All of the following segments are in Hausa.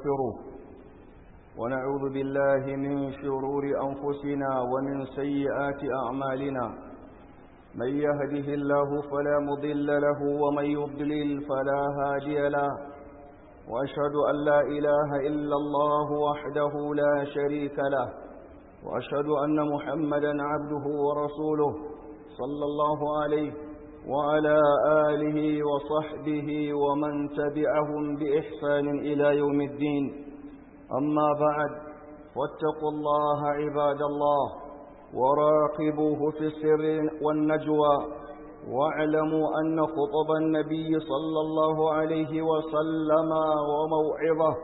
ونستغفره ونعوذ بالله من شرور أنفسنا ومن سيئات أعمالنا من يهده الله فلا مضل له ومن يضلل فلا هادي له وأشهد أن لا إله إلا الله وحده لا شريك له وأشهد أن محمدا عبده ورسوله صلى الله عليه وعلى آله وصحبه ومن تبعهم بإحسان إلى يوم الدين أما بعد واتقوا الله عباد الله وراقبوه في السر والنجوى واعلموا أن خطب النبي صلى الله عليه وسلم وموعظه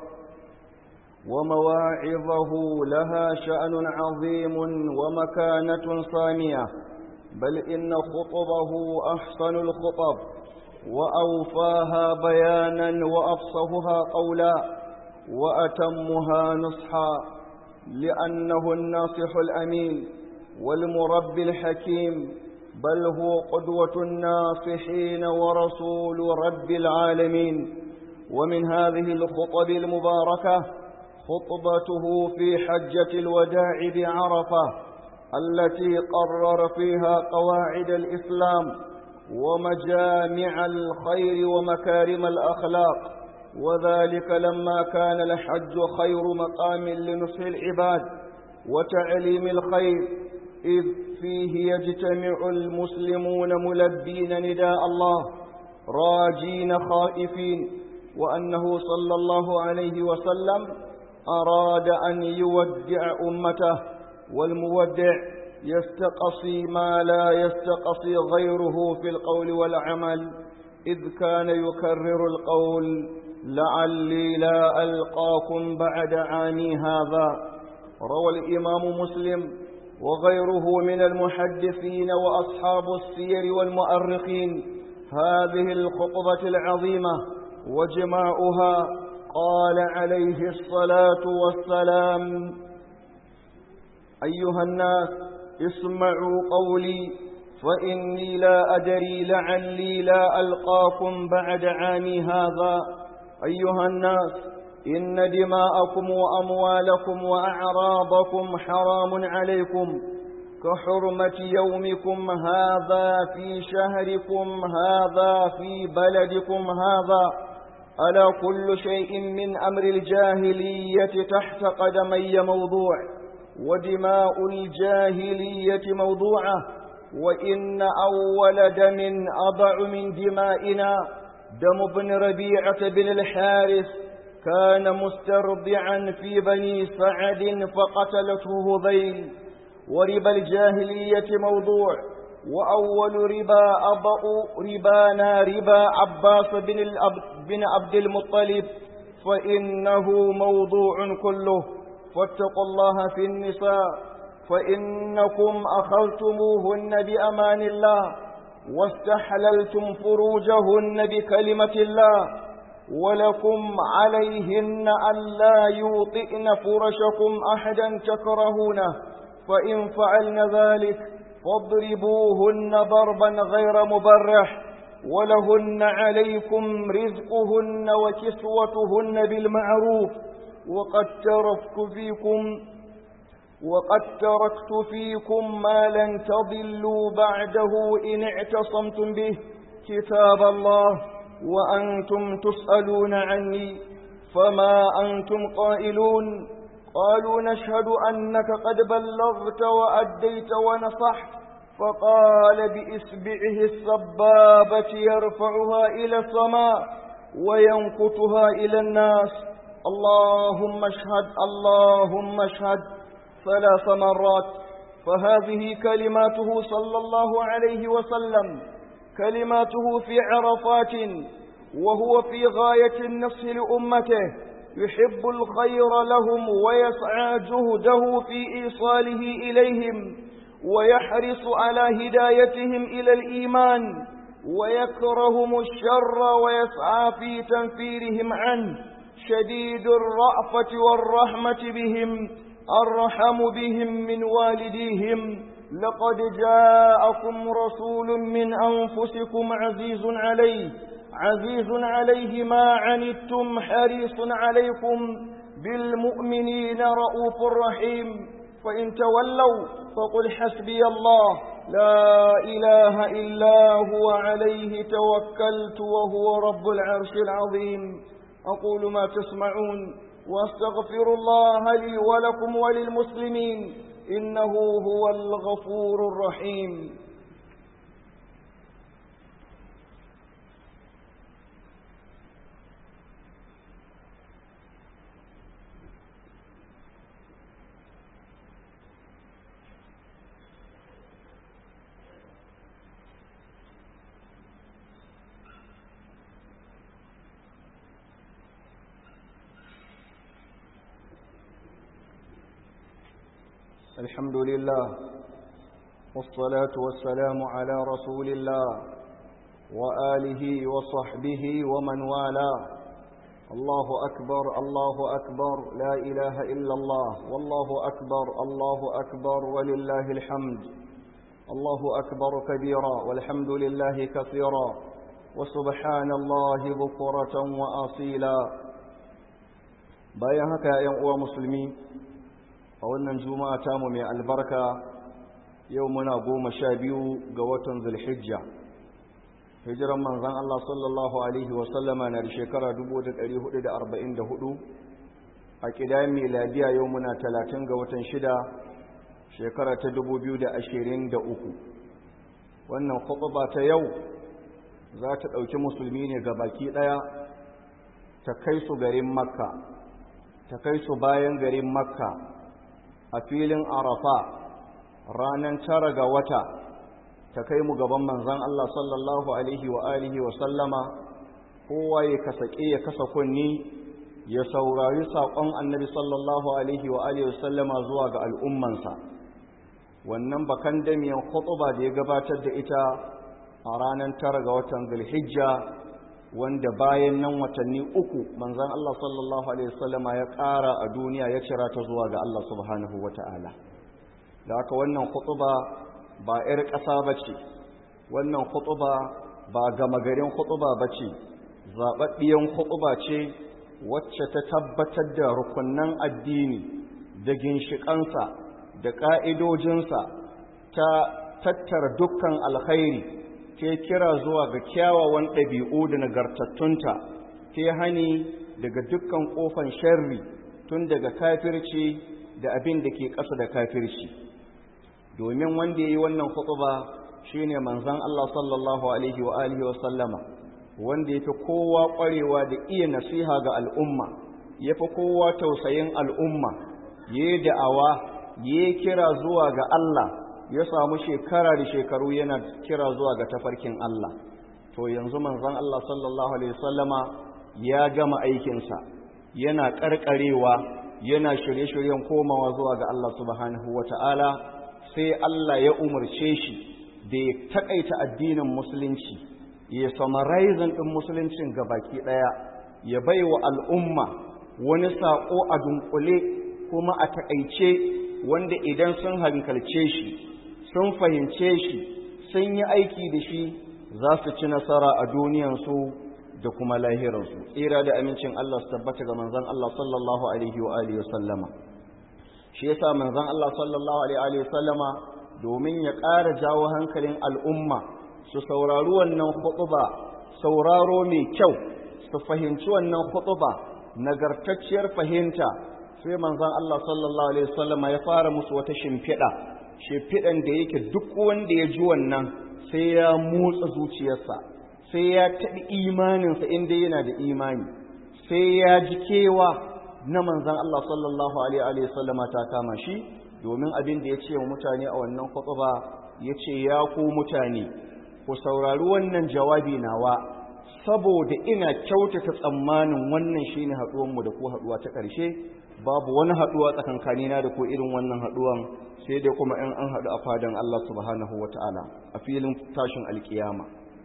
ومواعظه لها شأن عظيم ومكانة صانية بل إن خطبه أحسن الخطب وأوفاها بيانا وأفصهها قولا وأتمها نصحا لأنه الناصح الأمين والمربي الحكيم بل هو قدوة الناصحين ورسول رب العالمين ومن هذه الخطب المباركة خطبته في حجة الوداع بعرفة التي قرر فيها قواعد الإسلام ومجامع الخير ومكارم الأخلاق وذلك لما كان الحج خير مقام لنصح العباد وتعليم الخير إذ فيه يجتمع المسلمون ملبين نداء الله راجين خائفين وأنه صلى الله عليه وسلم أراد أن يودع أمته والمودع يستقصي ما لا يستقصي غيره في القول والعمل إذ كان يكرر القول لعلي لا ألقاكم بعد عامي هذا روى الإمام مسلم وغيره من المحدثين وأصحاب السير والمؤرخين هذه الخطبة العظيمة وجماعها قال عليه الصلاة والسلام أيها الناس اسمعوا قولي فإني لا أدري لعلي لا ألقاكم بعد عامي هذا أيها الناس إن دماءكم وأموالكم وأعراضكم حرام عليكم كحرمة يومكم هذا في شهركم هذا في بلدكم هذا ألا كل شيء من أمر الجاهلية تحت قدمي موضوع ودماء الجاهلية موضوعة وإن أول دم أضع من دمائنا دم ابن ربيعة بن الحارث كان مسترضعا في بني سعد فقتلته هذيل وربا الجاهلية موضوع وأول ربا أضع ربانا ربا عباس بن, بن عبد المطلب فإنه موضوع كله فاتقوا الله في النساء فإنكم أخذتموهن بأمان الله واستحللتم فروجهن بكلمة الله ولكم عليهن ألا يوطئن فرشكم أحدا تكرهونه فإن فعلن ذلك فاضربوهن ضربا غير مبرح ولهن عليكم رزقهن وكسوتهن بالمعروف وقد تركت فيكم وقد تركت فيكم ما لن تضلوا بعده إن اعتصمتم به كتاب الله وأنتم تسألون عني فما أنتم قائلون قالوا نشهد أنك قد بلغت وأديت ونصحت فقال بإسبعه السبابة يرفعها إلى السماء وينكتها إلى الناس اللهم اشهد اللهم اشهد ثلاث مرات فهذه كلماته صلى الله عليه وسلم كلماته في عرفات وهو في غاية النصح لأمته يحب الخير لهم ويسعى جهده في إيصاله إليهم ويحرص على هدايتهم إلى الإيمان ويكرهم الشر ويسعى في تنفيرهم عنه شديد الرأفة والرحمة بهم أرحم بهم من والديهم لقد جاءكم رسول من أنفسكم عزيز عليه عزيز عليه ما عنتم حريص عليكم بالمؤمنين رؤوف رحيم فإن تولوا فقل حسبي الله لا إله إلا هو عليه توكلت وهو رب العرش العظيم أقول ما تسمعون واستغفر الله لي ولكم وللمسلمين إنه هو الغفور الرحيم الحمد لله والصلاة والسلام على رسول الله وآله وصحبه ومن والاه الله أكبر الله أكبر لا إله إلا الله والله أكبر الله أكبر ولله الحمد الله أكبر كبيرا والحمد لله كثيرا وسبحان الله بكرة وأصيلا بايهك يا أيها مسلمين a wannan juma'a tamu mai albarka yau muna goma sha biyu ga watan zulhijja hijiran manzan Allah sallallahu Alaihi wasallama na da shekara 1444 a ƙidayen miladiya yau muna talatin ga watan shida shekara ta 2023 wannan khutba ta yau za ta ɗauki musulmi ne ga baki ɗaya ta kai su garin makka ta kai su bayan garin makka a filin arafa ranar tara ga wata ta kai mu gaban manzan Allah sallallahu alaihi wa alihi wa sallama kowa ya kasake ya kasa kunni ya saurari saƙon annabi sallallahu alaihi wa alihi wa sallama zuwa ga al'ummansa wannan bakan damiyan khutuba da ya gabatar da ita a ranar tara ga watan zulhijja wanda bayan nan watanni uku manzan Allah sallallahu Alaihi wasallama ya ƙara a duniya ya cira ta zuwa ga Allah subhanahu wa ta'ala da haka wannan khutuba ba 'yar ƙasa ba ce wannan khutuba ba gama garin khutuba ba ce zaɓaɓɓiyan khutuba ce wacce ta tabbatar da rukunan addini da ginshiƙansa da ƙa'idojinsa ta tattara dukkan alkhairi ke kira zuwa ga kyawawan ɗabi'u da nagartattunta ke hani daga dukkan ƙofan sharri tun daga kafirci da abin da ke ƙasa da kafirci domin wanda ya yi wannan hutuba shine manzon Allah sallallahu alaihi wa alihi wa sallama wanda yafi kowa ƙwarewa da iya nasiha ga al'umma yafi kowa tausayin al'umma yayi da'awa yayi kira zuwa ga Allah ya samu shekara da shekaru yana kira zuwa ga tafarkin Allah to yanzu manzon Allah sallallahu alaihi wasallama ya gama aikinsa yana karkarewa yana shirye-shiryen komawa zuwa ga Allah subhanahu wata'ala sai Allah ya umarce shi da ya takaita addinin musulunci ya summarizing din musuluncin gabaki daya ya baiwa al'umma wani sako a dunkule kuma a takaice wanda idan sun hankalce shi sun fahimce shi sun yi aiki da shi za su ci nasara a duniyansu da kuma lahiransu tsira da amincin Allah su tabbata ga manzon Allah sallallahu alaihi wa alihi wa sallama shi yasa manzon Allah sallallahu alaihi wa sallama domin ya ƙara jawo hankalin al'umma su saurari wannan khutba sauraro mai kyau su fahimci wannan khutba nagartacciyar fahimta sai manzon Allah sallallahu alaihi wa sallama ya fara musu wata shimfiɗa shimfiɗan da yake duk wanda ya ji wannan sai ya motsa zuciyarsa sai ya taɓi imaninsa inda yana da imani sai ya ji kewa na manzan Allah sallallahu alaihi wasallama ta kama shi domin abin da ya ce wa mutane a wannan khutba ya ce ya ku mutane ku saurari wannan jawabi nawa saboda ina kyautata tsammanin wannan shine haɗuwanmu da ku haɗuwa ta ƙarshe babu wani haɗuwa tsakankanina da ko irin wannan haɗuwan sai dai kuma in an haɗu a fadan Allah subhanahu wa ta'ala a filin tashin alkiyama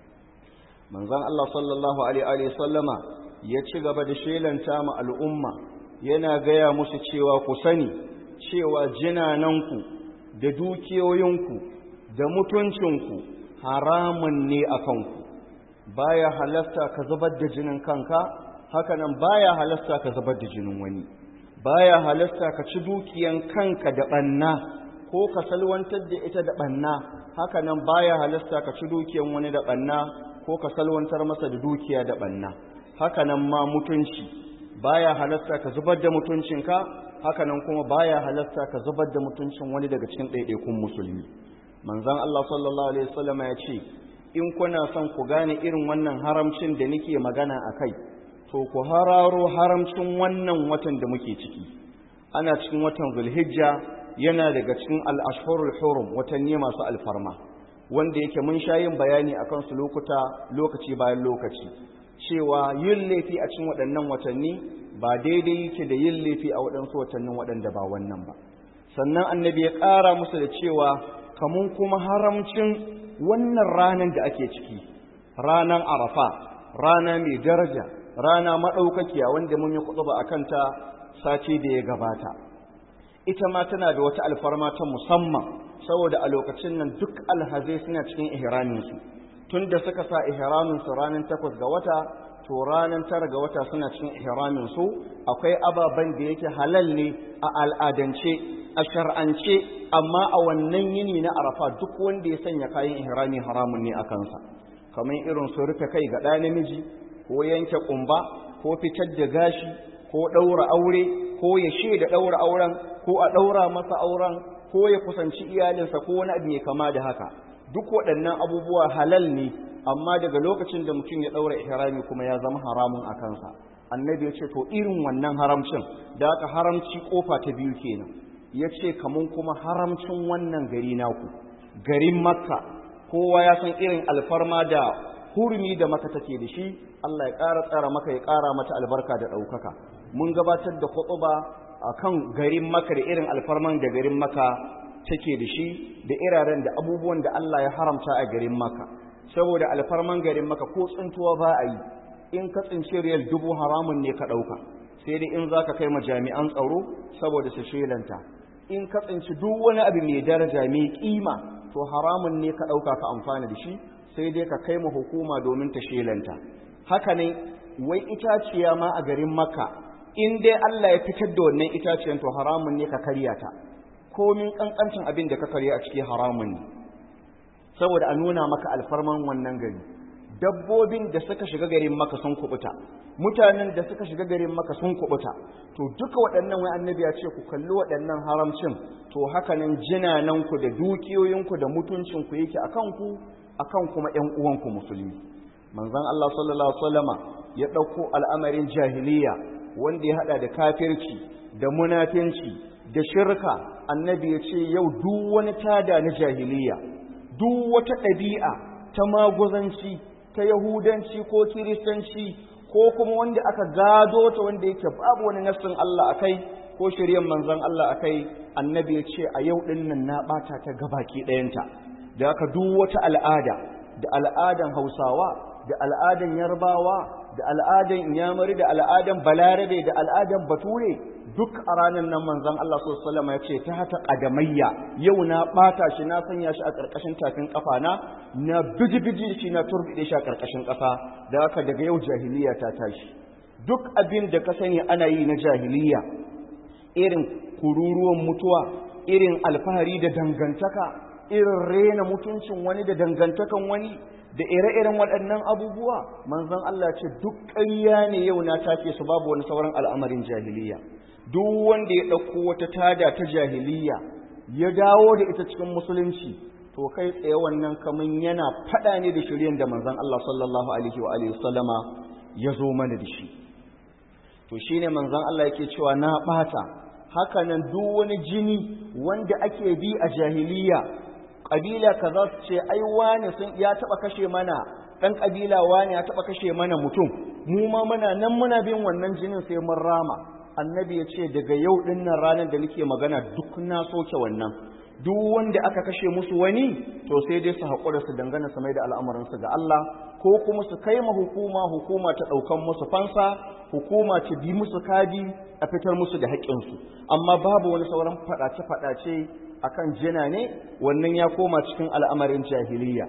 manzan Allah sallallahu alaihi sallama ya ci gaba da shelanta ma al'umma yana gaya musu cewa ku sani cewa jinananku da dukiyoyinku da mutuncinku haramun ne a kanku baya halasta ka zubar da jinin kanka hakanan baya halasta ka zubar da jinin wani baya halasta ka ci dukiyan kanka da banna ko ka salwantar da ita da banna hakanan baya halasta ka ci dukiyan wani da banna ko ka salwantar masa da dukiya da banna hakanan ma mutunci baya halasta ka zubar da mutuncinka hakanan kuma baya halasta ka zubar da mutuncin wani daga cikin ɗaiɗaikun musulmi manzon Allah sallallahu alaihi wasallam ya ce in kuna son ku gane irin wannan haramcin da nake magana akai to ku hararo haramcin wannan watan da muke ciki ana cikin watan Zulhijja yana daga cikin al-ashhurul hurum watanni masu alfarma wanda yake mun sha yin bayani akan su lokuta lokaci bayan lokaci cewa yin laifi a cikin waɗannan watanni ba daidai yake da yin laifi a waɗansu watannin waɗanda ba wannan ba sannan annabi ya ƙara musu da cewa kamun kuma haramcin wannan ranar da ake ciki ranar arafa rana mai daraja rana maɗaukakiya wanda mun yi kuɗuba a kanta sati da ya gabata ita ma tana da wata alfarma ta musamman saboda a lokacin nan duk alhazai suna cikin ihraminsu tun da suka sa ihraminsu ranar takwas ga wata to ranar tara ga wata suna cikin ihraminsu akwai ababen da yake halal ne a al'adance a shar'ance amma a wannan yini na arafa duk wanda ya sanya kayan ihrami haramun ne a kansa kamar irin su rufe kai ga ɗa namiji ko yanke ƙumba ko fitar da gashi ko ɗaura aure ko ya shaida ɗaura auren ko a ɗaura masa auren ko ya kusanci iyalinsa ko wani abu mai kama da haka duk waɗannan abubuwa halal ne amma daga lokacin da mutum ya ɗaura ihrami kuma ya zama haramun a kansa annabi ya ce to irin wannan haramcin da aka haramci kofa ta biyu kenan ya ce kamun kuma haramcin wannan gari naku garin makka kowa ya san irin alfarma da hurumi da maka take da shi Allah ya ƙara tsara maka ya ƙara mata albarka da ɗaukaka mun gabatar da khutba akan garin maka da irin alfarman da garin maka take da shi da iraren da abubuwan da Allah ya haramta a garin maka saboda alfarman garin maka ko tsintuwa ba a yi in ka tsinci riyal dubu haramun ne ka ɗauka sai dai in za ka kai ma jami'an tsaro saboda su shelanta in ka tsinci duk wani abu mai daraja mai kima to haramun ne ka ɗauka ka amfana da shi sai dai ka kai ma hukuma domin ta shelanta haka ne wai itaciya ma a garin maka in dai Allah ya fitar da wannan itaciyan to haramun ne ka karya ta komin kankancin abin da ka karya a ciki haramun ne saboda a nuna maka alfarman wannan gari dabbobin da suka shiga garin maka sun kubuta mutanen da suka shiga garin maka sun kubuta to duka waɗannan wai annabi ya ce ku kalli waɗannan haramcin to hakanan jinananku da dukiyoyinku da mutuncinku yake akan ku akan kuma ƴan uwanku musulmi manzon Allah sallallahu alaihi wasallama ya ɗauko al'amarin jahiliya wanda ya hada da kafirci da munafinci da shirka annabi ya ce yau duk wani tada na jahiliya duk wata ɗabi'a ta maguzanci ta yahudanci ko kiristanci ko kuma wanda aka gado ta wanda yake babu wani nassin Allah akai ko shiryan manzon Allah akai annabi ya ce a yau din nan na bata ta gabaki ɗayanta da aka duk wata al'ada da al'adan Hausawa da al'adan Yarbawa da al'adan Inyamuri da al'adan Balarabe da al'adan Bature duk a ranar nan manzon Allah sallallahu ya ce ta hata ƙadamayya yau na ɓata shi na sanya shi a ƙarƙashin tafin ƙafa na na biji-biji shi na turbiɗe shi a ƙarƙashin ƙasa da haka daga yau jahiliya ta tashi duk abin da ka sani ana yi na jahiliya irin kururuwan mutuwa irin alfahari da dangantaka irin rena mutuncin wani da dangantakan wani da ire-iren waɗannan abubuwa manzon Allah ce duk ƙarya ne yau na take su babu wani sauran al'amarin jahiliya duk wanda ya ɗauko wata tada ta jahiliya ya dawo da ita cikin musulunci to kai tsaye wannan kaman yana faɗa ne da shiryen da manzon Allah sallallahu alaihi wa alihi sallama ya zo mana da shi to shine manzon Allah yake cewa na ɓata haka nan duk wani jini wanda ake bi a jahiliya ƙabila kaza su ce ai wane sun ya taɓa kashe mana ɗan ƙabila wane ya taɓa kashe mana mutum mu ma muna nan muna bin wannan jinin sai mun rama annabi ya ce daga yau dinnan ranar da nake magana duk na soke wannan duk wanda aka kashe musu wani to sai dai su haƙura su dangana su mai da al'amuransu ga Allah ko kuma su kai ma hukuma hukuma ta ɗaukan musu fansa hukuma ta bi musu kadi a fitar musu da haƙƙinsu amma babu wani sauran faɗace-faɗace akan jina ne wannan ya koma cikin al'amarin jahiliya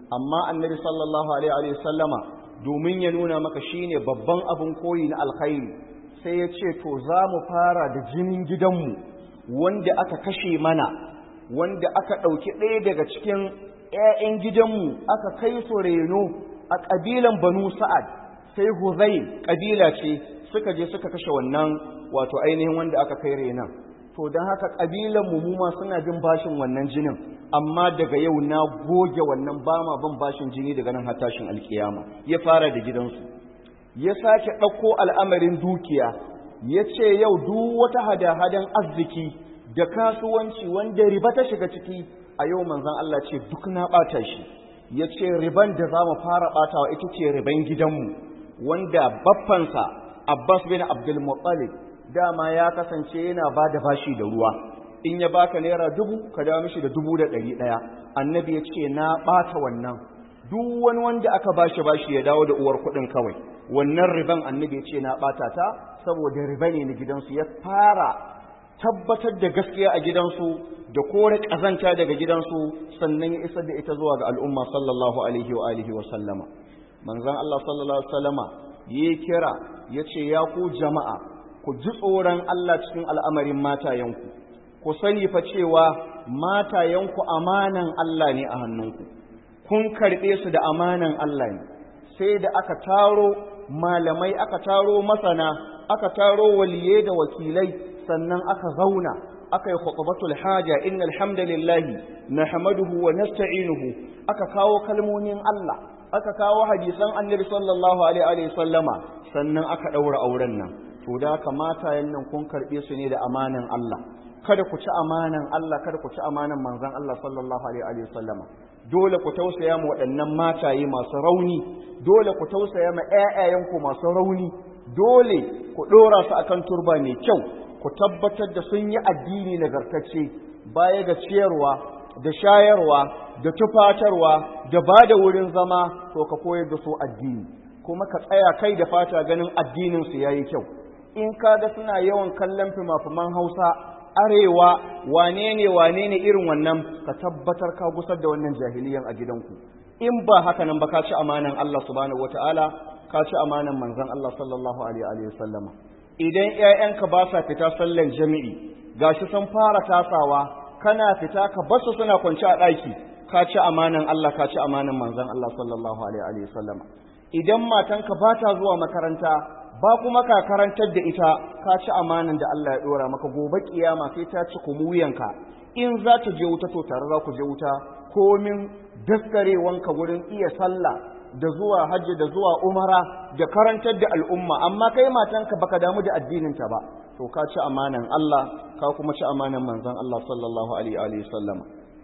amma annabi sallallahu alaihi wa sallama domin ya nuna maka shine babban abin koyi na alkhairi sai ya ce to za mu fara da jinin gidanmu wanda aka kashe mana wanda aka ɗauki ɗaya daga cikin 'ya'yan gidanmu aka kai su reno a ƙabilan banu sa'ad sai huzai ƙabila ce suka je suka kashe wannan wato ainihin wanda aka kai renon to don haka ƙabilan mu ma suna bin bashin wannan jinin amma daga yau na goge wannan ba ma bin bashin jini daga nan hatashin alkiyama ya fara da gidansu ya sake ɗauko al'amarin dukiya ya ce yau duk wata hada-hadan arziki da kasuwanci wanda riba ta shiga ciki a yau manzan Allah ce duk na ɓata shi ya ce riban da za mu fara ɓatawa ita ce riban gidanmu wanda baffansa Abbas bin Abdul Muttalib dama ya kasance yana ba da bashi da ruwa in ya baka naira dubu ka dawo mishi da dubu da ɗari ɗaya annabi ya ce na ɓata wannan duk wani wanda aka bashi bashi ya dawo da uwar kuɗin kawai wannan riban annabi ya ce na ɓata ta saboda riba ne na gidansu ya fara tabbatar da gaskiya a gidansu da kore ƙazanta daga gidansu sannan ya isar da ita zuwa ga al'umma sallallahu alaihi wa alihi wa sallama manzon Allah sallallahu alaihi wa sallama yi kira ya ce ya ku jama'a ku ji tsoron Allah cikin al'amarin matayenku ku sani fa cewa matayenku amanan Allah ne a hannunku kun karɓe su da amanan Allah ne sai da aka taro malamai aka taro masana aka taro waliye da wakilai sannan aka zauna aka yi khutbatul haja innal hamdalillahi nahmaduhu wa nasta'inuhu aka kawo kalmomin Allah aka kawo hadisan annabi sallallahu alaihi wa sallama sannan aka daura auren nan to da kamata yannan kun karbe su ne da amanan Allah kada ku ci amanan Allah kada ku ci amanan manzon Allah sallallahu alaihi wa sallama dole ku tausaya ma waɗannan mataye masu rauni dole ku tausaya ma ƴaƴayenku masu rauni dole ku ɗora su akan turba mai kyau ku tabbatar da sun yi addini nagartacce baya ga ciyarwa da shayarwa da tufatarwa da ba da wurin zama to ka koyar da su addini kuma ka tsaya kai da fata ganin addininsu ya yi kyau in ka ga suna yawan kallon fima-fiman hausa arewa wane ne wane ne irin wannan ka tabbatar ka gusar da wannan jahiliyan a gidanku in ba haka nan ba ka ci amanan Allah subhanahu wataala ka ci amanan manzon Allah sallallahu alaihi wa sallama idan ƴaƴanka ba sa fita sallan jami'i gashi sun fara tasawa kana fita ka basu suna kwance a ɗaki ka ci amanan Allah ka ci amanan manzon Allah sallallahu alaihi wa sallama idan matanka ba ta zuwa makaranta ba kuma ka karantar da ita ka ci amanan da Allah ya dora maka gobe kiyama sai ta ci kumuyanka in za ta je wuta to tare za ku je wuta komin daskarewanka wurin iya sallah da zuwa hajji da zuwa umara da karantar da al'umma amma kai matanka baka damu da addininta ba to ka ci amanan Allah ka kuma ci amanan manzon Allah sallallahu alaihi wa sallam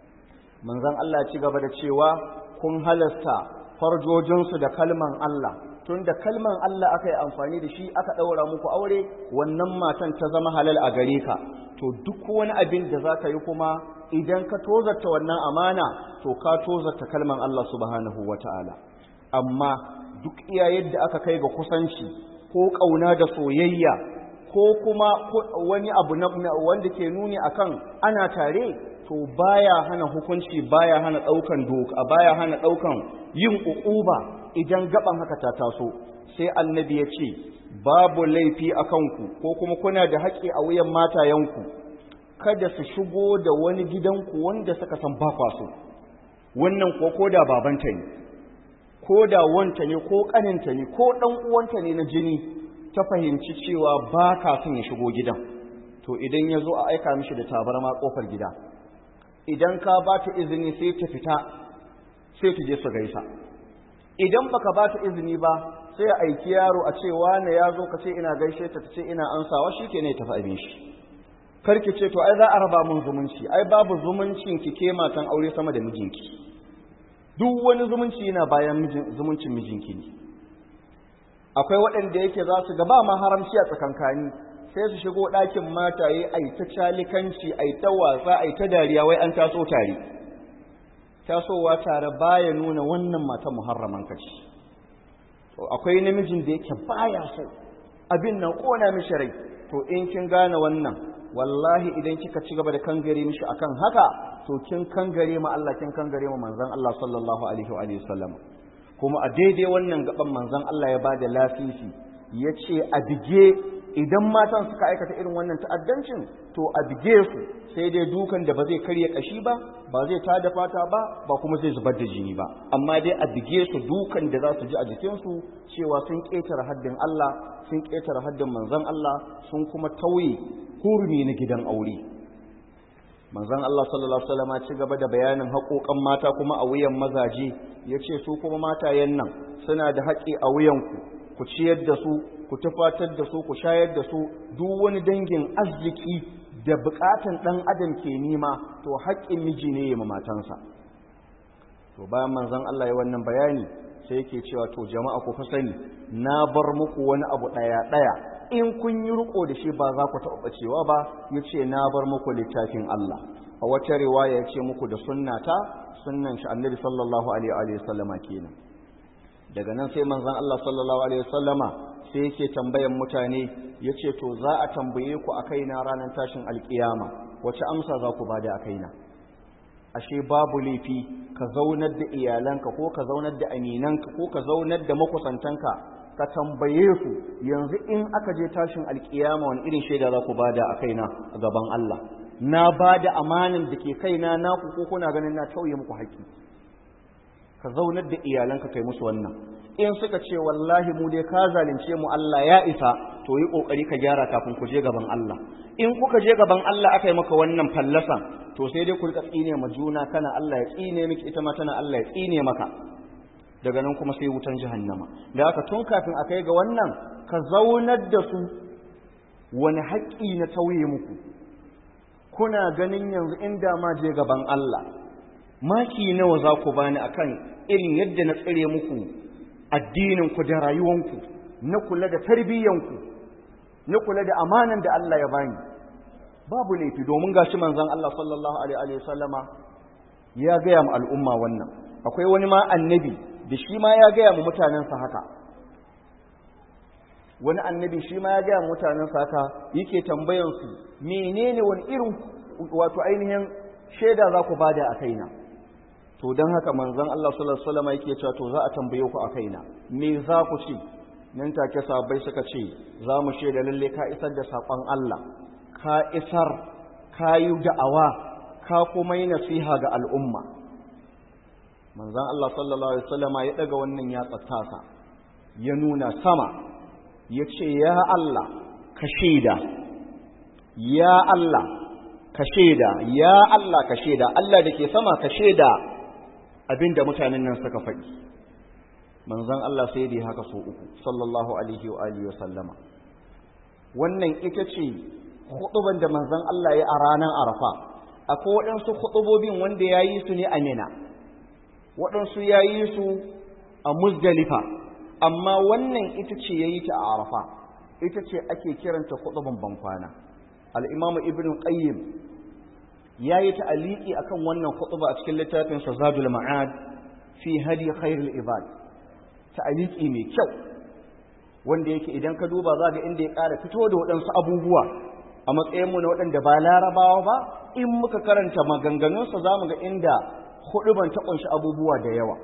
manzon Allah ya ci gaba da cewa kun halasta farjojinsu da kalman Allah tun da kalman Allah aka yi amfani da shi aka ɗaura muku aure wannan matan ta zama halal a gare ka to duk wani abin da za ka yi kuma idan ka tozarta wannan amana to ka tozarta kalman Allah subhanahu wa ta'ala amma duk iya yadda aka kai ga kusanci ko ƙauna da soyayya ko kuma wani abu wanda ke nuni akan ana tare to baya hana hukunci baya hana ɗaukan doka baya hana ɗaukan yin uquba idan gaban haka ta taso sai annabi ya ce babu laifi a kanku ko kuma kuna da haƙƙi a wuyan matayenku kada su shigo da wani gidanku wanda suka san ba so wannan ko ko da babanta ne ko da wanta ne ko ƙaninta ne ko ɗan uwanta ne na jini ta fahimci cewa ba ka son ya shigo gidan to idan ya zo a aika mishi da tabarma ƙofar gida idan ka ba ta izini sai ta fita sai ta je su gaisa idan baka ba ta izini ba sai a aiki yaro a ce wane ya zo ka ce ina gaishe ta ce ina ansawa shi ke ne tafi abin shi karki ce to ai za a raba mun zumunci ai babu zumuncin ki ke matan aure sama da mijinki duk wani zumunci yana bayan zumuncin mijinki ne akwai waɗanda yake za su ga ba ma haramci a tsakankani sai su shigo ɗakin mataye ai ta calikanci ai ta wasa ai ta dariya wai an taso tare tasowa tare baya nuna wannan mata muharraman kaci to akwai namijin da yake baya so abin nan kona mishi rai to in kin gane wannan wallahi idan kika ci gaba da kangare mishi akan haka to kin kangare ma Allah kin kangare ma manzon Allah sallallahu alaihi wa alihi wasallam kuma a daidai wannan gaban manzon Allah ya bada lasisi yace a bige idan matan suka aikata irin wannan ta'addancin to a bige su sai dai dukan da ba zai karya kashi ba ba zai tada fata ba ba kuma zai zubar da jini ba amma dai a bige su dukan da za su ji a jikinsu cewa sun ƙetare haddin Allah sun ƙetare haddin manzon Allah sun kuma tauye hurumi na gidan aure manzon Allah sallallahu alaihi wasallam ci gaba da bayanin haƙoƙan mata kuma a wuyan mazaje yace su kuma matayen nan suna da haƙi a wuyanku ku ciyar da su ku tufatar da su ku shayar da su duk wani dangin arziki da bukatan dan adam ke nima to haƙƙin miji ne ya matansa to bayan manzon Allah ya wannan bayani sai yake cewa to jama'a ku fa sani na bar muku wani abu daya daya in kun yi riko da shi ba za ku taɓa cewa ba yace na bar muku littafin Allah a wata riwaya yace muku da sunnata sunnan shi annabi sallallahu alaihi wa sallama kenan daga nan sai manzon Allah sallallahu alaihi wasallama sai yake tambayan mutane yace to za a tambaye ku a kaina ranar tashin alkiyama wace amsa za ku bada a kaina ashe babu laifi ka zaunar da iyalanka ko ka zaunar da aminanka ko ka zaunar da makusantanka ka tambaye su yanzu in aka je tashin alkiyama wani irin shaida za ku bada a kaina a gaban Allah na bada amanin da ke kaina naku ko kuna ganin na tauye muku haƙƙi ka zaunar da iyalanka kai musu wannan in suka ce wallahi mu dai ka zalunce mu Allah ya isa to yi kokari ka gyara kafin ku je gaban Allah in kuka je gaban Allah aka yi maka wannan fallasan to sai dai ku rika tsine ma juna kana Allah ya tsine miki ita ma tana Allah ya tsine maka daga nan kuma sai wutan jahannama da haka tun kafin a kai ga wannan ka zaunar da su wani haƙƙi na tauye muku kuna ganin yanzu inda ma je gaban Allah maki nawa za ku bani akan irin yadda na tsire muku addininku da rayuwanku na kula da tarbiyyanku na kula da amanan da Allah ya bani babu laifi domin gashi manzon Allah sallallahu alaihi wasallama ya gaya mu al'umma wannan akwai wani ma annabi da shi ma ya gaya mu mutanensa haka wani annabi shi ma ya gaya mu mutanensa haka yake tambayan su menene wani irin wato ainihin shaida za ku bada a kaina to don haka manzon Allah sallallahu alaihi wasallam yake cewa to za a tambaye ku a kaina me za ku ci nan take sahabbai suka ce za mu shaida lalle ka isar da sakon Allah ka isar ka yi da'awa ka kuma yi nasiha ga al'umma manzon Allah sallallahu alaihi wasallam ya daga wannan ya tsattasa ya nuna sama ya ce ya Allah ka shaida ya Allah ka shaida ya Allah ka shaida Allah da ke sama ka shaida abinda mutanen nan suka faɗi manzon Allah sai dai haka so uku sallallahu alaihi wa alihi wa sallama wannan ita ce huɗuban da manzon Allah ya a ranar Arafa akwai waɗansu huɗubobin wanda ya yi su ne a Mina waɗansu ya yi su a Muzdalifa amma wannan ita ce ya yi ta a Arafa ita ce ake kiranta huɗuban bankwana al-Imam Ibn Qayyim ya yi ta'aliki akan wannan khutba a cikin littafin sa Zadul Ma'ad fi hadi khairul ibad ta'aliki mai kyau wanda yake idan ka duba za ga inda ya ƙara fito da waɗansu abubuwa a matsayin mu na waɗanda ba larabawa ba in muka karanta maganganun sa zamu ga inda huduban ta kunshi abubuwa da yawa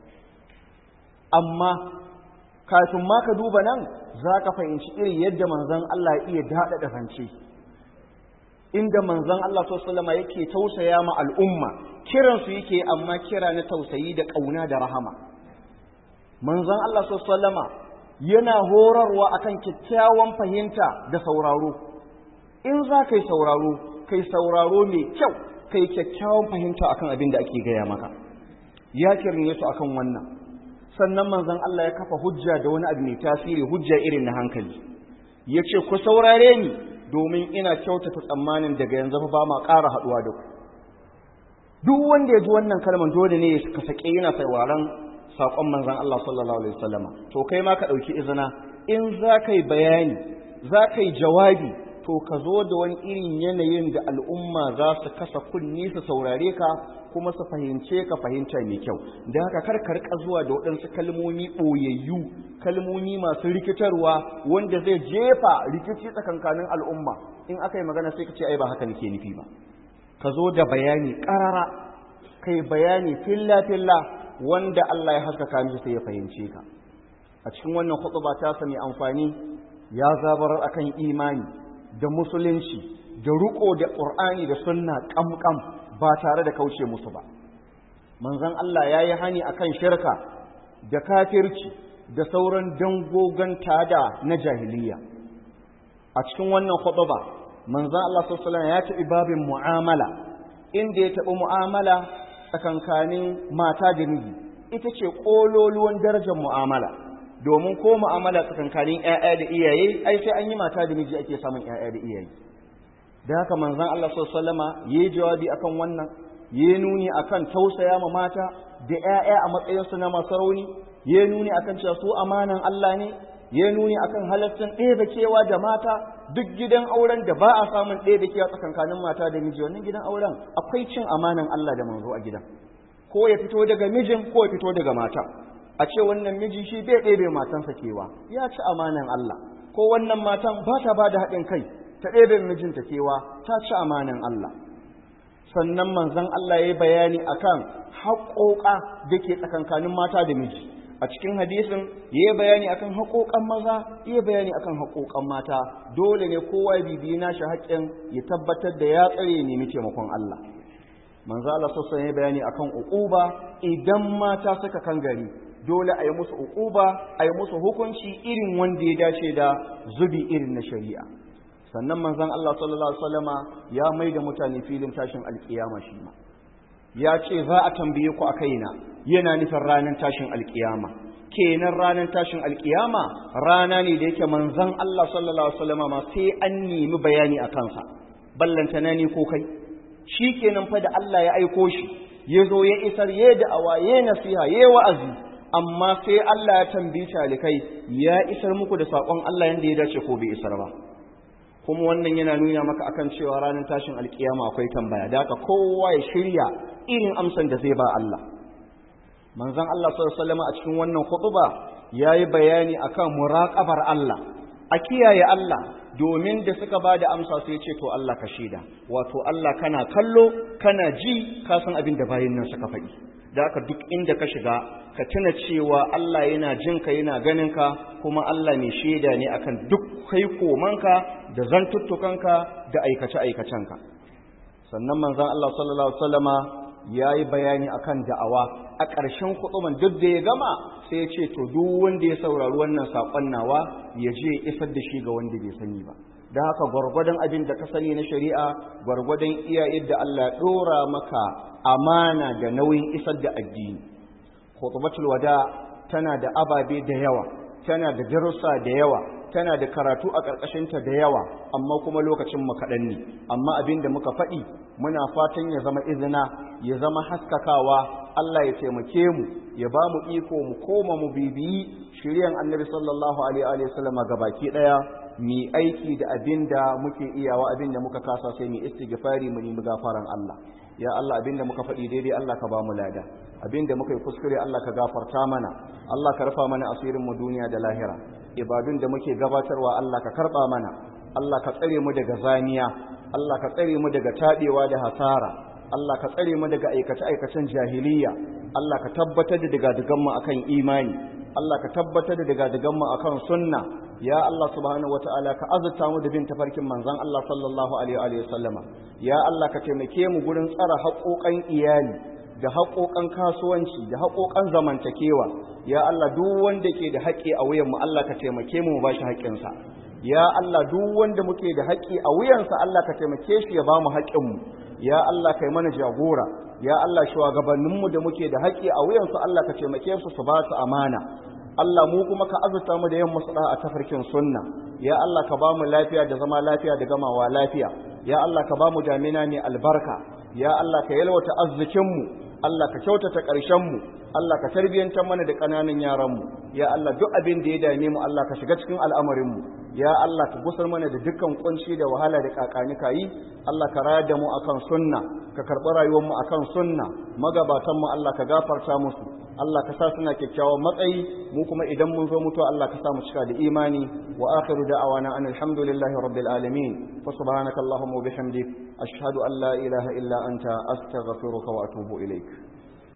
amma kafin ma ka duba nan za ka fahimci irin yadda manzon Allah ya iya daɗa da zance inda manzon Allah sallama yake tausaya ma al'umma kiransu yake amma kira na tausayi da ƙauna da rahama manzon Allah sallama yana horarwa akan kyakkyawan fahimta da sauraro in za ka yi sauraro kai sauraro mai kyau kai kyakkyawan fahimta akan abin da ake gaya maka ya kirne su akan wannan sannan manzon Allah ya kafa hujja da wani abu mai tasiri hujja irin na hankali ya ce ku saurare ni domin ina kyautata tsammanin daga yanzu ba ma ƙara haɗuwa da ku duk wanda ya ji wannan kalmar dole ne ka sake yana sauraron saƙon manzon Allah sallallahu alaihi wasallama to kai ma ka ɗauki izina in za ka yi bayani za ka yi jawabi to ka zo da wani irin yanayin da al'umma za su kasa kunni su saurare ka kuma su fahimce ka fahimta mai kyau da haka kar ka rika zuwa da waɗansu kalmomi ɓoyayyu kalmomi masu rikitarwa wanda zai jefa rikici tsakankanin al'umma in aka yi magana sai ka ce ai ba haka nake nufi ba ka zo da bayani ƙarara kai bayani filla filla wanda Allah ya haskaka mishi sai ya fahimce ka a cikin wannan khutba ta sami amfani ya zabarar akan imani da musulunci da riko da qur'ani da sunna kamkam ba tare da kauce musu ba manzon Allah yayi hani akan shirka da kafirci da sauran dangogon tada na jahiliya a cikin wannan khutba manzon Allah sallallahu alaihi wasallam ya taɓi babin mu'amala inda ya taɓi mu'amala tsakankanin mata da miji ita ce ƙololuwan darajar mu'amala domin ko mu'amala tsakankanin ƴaƴa da iyaye ai sai an yi mata da miji ake samun ƴaƴa da iyaye da haka manzon Allah sallallahu alaihi wasallama yayi jawabi akan wannan yayi nuni akan tausaya ma mata da ƴaƴa a matsayin su na masu rauni yayi nuni akan cewa su amanan Allah ne yayi nuni akan halaccin ɗebe kewa da mata duk gidan auren da ba a samun ɗebe kewa tsakankanin mata da miji wannan gidan auren akwai cin amanan Allah da manzo a gidan ko ya fito daga mijin ko ya fito daga mata a ce wannan miji shi bai ɗebe matansa kewa ya ci amanan Allah ko wannan matan ba ta ba da haɗin kai ta ɗebe mijinta kewa ta ci amanan Allah sannan manzon Allah ya yi bayani akan haƙoƙa da ke tsakankanin mata da miji a cikin hadisin ya yi bayani akan haƙoƙan maza ya bayani akan haƙoƙan mata dole ne kowa ya bibiyi nashi haƙƙin ya tabbatar da ya tsare nemi taimakon Allah manzo Allah sassan ya bayani akan uquba idan mata suka kan gari dole a yi musu uquba a yi musu hukunci irin wanda ya dace da zubi irin na shari'a sannan manzon Allah sallallahu alaihi wasallama ya mai da mutane filin tashin alkiyama shi ma ya ce za a tambaye ku a kaina yana nufin ranar tashin alkiyama kenan ranar tashin alkiyama rana ne da yake manzon Allah sallallahu alaihi wasallama ma sai an nemi bayani a kansa ballantana ni ko kai shi kenan fa da Allah ya aiko shi ya zo ya isar ya da'awa ya nasiha ya wa'azi amma sai Allah ya tambayi talikai ya isar muku da saƙon Allah yanda ya dace ko bai isar ba kuma wannan yana nuna maka akan cewa ranar tashin alkiyama akwai tambaya da haka kowa ya shirya irin amsan da zai ba Allah manzon Allah sallallahu alaihi wasallam a cikin wannan khutba yayi bayani akan muraqabar Allah a kiyaye Allah domin da suka ba da amsa sai ce to Allah ka shaida wato Allah kana kallo kana ji ka san abin da bayin nan suka faɗi da haka duk inda ka shiga ka tuna cewa Allah yana jin ka yana ganin ka kuma Allah mai shaida ne akan duk kai komanka da zantuttukanka da aikace aikacenka sannan manzon Allah sallallahu alaihi wasallama yayi bayani akan da'awa a ƙarshen kuɗuman duk da ya gama sai ya ce to duk wanda ya saurari wannan saƙon nawa ya je ya isar da shi ga wanda bai sani ba da haka gwargwadon abin da ka sani na shari'a gwargwadon iya yadda Allah ya ɗora maka amana da nauyin isar da addini khutbatul wada tana da ababe da yawa tana da darussa da yawa tana da karatu a ƙarƙashinta da yawa amma kuma lokacin mu kaɗan ne amma abin da muka faɗi muna fatan ya zama izina ya zama haskakawa Allah ya taimake mu ya ba mu iko mu koma mu bibiyi shiryan annabi sallallahu alaihi wa sallam gabaki daya mi aiki da abinda muke iyawa abinda muka kasa sai mu istighfari mu nemi gafaran Allah ya Allah abinda muka faɗi daidai Allah ka ba mu lada abinda muka yi kuskure Allah ka gafarta mana Allah ka rufa mana asirin mu duniya da lahira ibadun da muke gabatarwa Allah ka karba mana Allah ka tsare mu daga zaniya Allah ka tsare mu daga tabewa da hasara Allah ka tsare mu daga aikace-aikacen jahiliya Allah ka tabbatar da daga mu akan imani Allah ka tabbatar da daga mu akan sunna ya Allah subhanahu wataala ka azurta mu da bin tafarkin manzon Allah sallallahu alaihi wa sallama ya Allah ka taimake mu gurin tsara haƙoƙan iyali da haƙoƙan kasuwanci da haƙoƙan zamantakewa ya Allah duk wanda ke da haƙƙi a wuyan mu Allah ka taimake mu mu bashi haƙƙinsa ya Allah duk wanda muke da haƙƙi a wuyansa Allah ka taimake shi ya ba mu haƙƙinmu ya Allah kai mana jagora ya Allah shugabanninmu da muke da haƙƙi a wuyansu Allah ka taimake su su ba su amana Allah mu kuma ka azurta mu da yin musu a tafarkin sunna ya Allah ka ba mu lafiya da zama lafiya da gamawa lafiya ya Allah ka ba mu damina mai albarka ya Allah ka yalwata arzikinmu Allah ka kyautata ƙarshenmu Allah ka tarbiyyantar mana da ƙananan yaranmu ya Allah duk abin da ya dame mu Allah ka shiga cikin al'amarinmu ya Allah ka gusar mana da dukkan kunci da wahala da kakani kayi Allah ka rayar da mu akan sunna ka karɓi rayuwar mu akan sunna magabatan mu Allah ka gafarta musu Allah ka sa suna kyakkyawan matsayi mu kuma idan mun zo mutuwa Allah ka sa mu cika da imani wa akhiru da'awana an alhamdulillahi rabbil alamin fa subhanaka allahumma wa bihamdik ashhadu an la ilaha illa anta astaghfiruka wa atubu ilaik